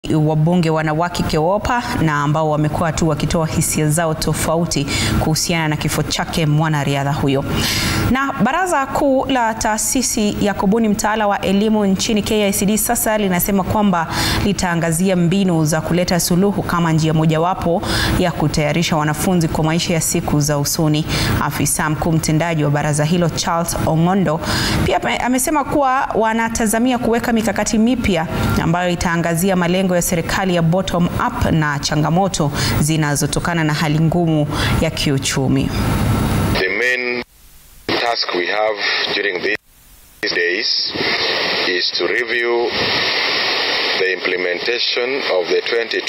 wabunge wanawake KEWOPA na ambao wamekuwa tu wakitoa hisia zao tofauti kuhusiana na kifo chake mwanariadha huyo. Na Baraza Kuu la Taasisi ya kubuni mtaala wa elimu nchini KICD sasa linasema kwamba litaangazia mbinu za kuleta suluhu kama njia mojawapo ya kutayarisha wanafunzi kwa maisha ya siku za usoni. Afisa mkuu mtendaji wa baraza hilo Charles Ong'ondo pia amesema kuwa wanatazamia kuweka mikakati mipya ambayo itaangazia malengo ya serikali ya bottom up na changamoto zinazotokana na hali ngumu ya kiuchumi. The main task we have during these days is to review the implementation of the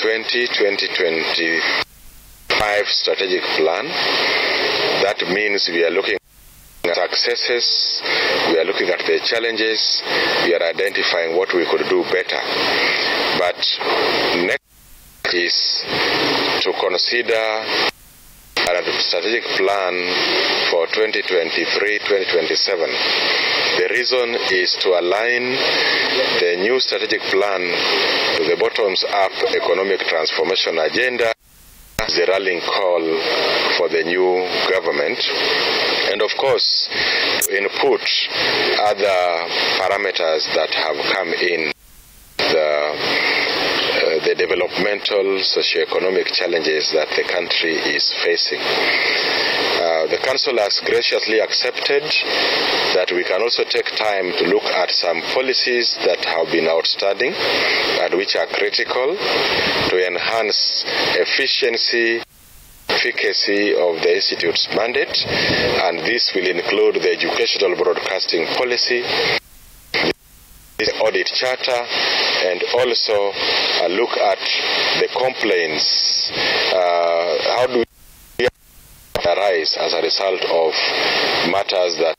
2020-2025 strategic plan. That means we are looking at successes, we are looking at the challenges, we are identifying what we could do better. But next is to consider a strategic plan for 2023-2027. The reason is to align the new strategic plan to the bottoms-up economic transformation agenda the rallying call for the new government and of course input other parameters that have come in the uh, the developmental socio-economic challenges that the country is facing. Uh, the council has graciously accepted that we can also take time to look at some policies that have been outstanding and which are critical to enhance efficiency efficacy of the Institute's mandate, and this will include the educational broadcasting policy, the audit charter, and also uh, look at the complaints. Uh, how do we arise as a result of matters that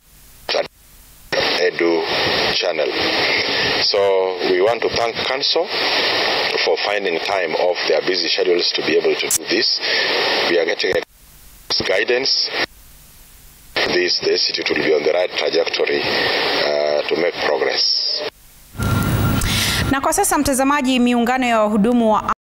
Edu channel. So we want to thank Council for finding time off their busy schedules to be able to do this. We are getting guidance. This the institute will be on the right trajectory uh, to make progress. Na kwa sasa mtazamaji, miungano ya wahudumu wa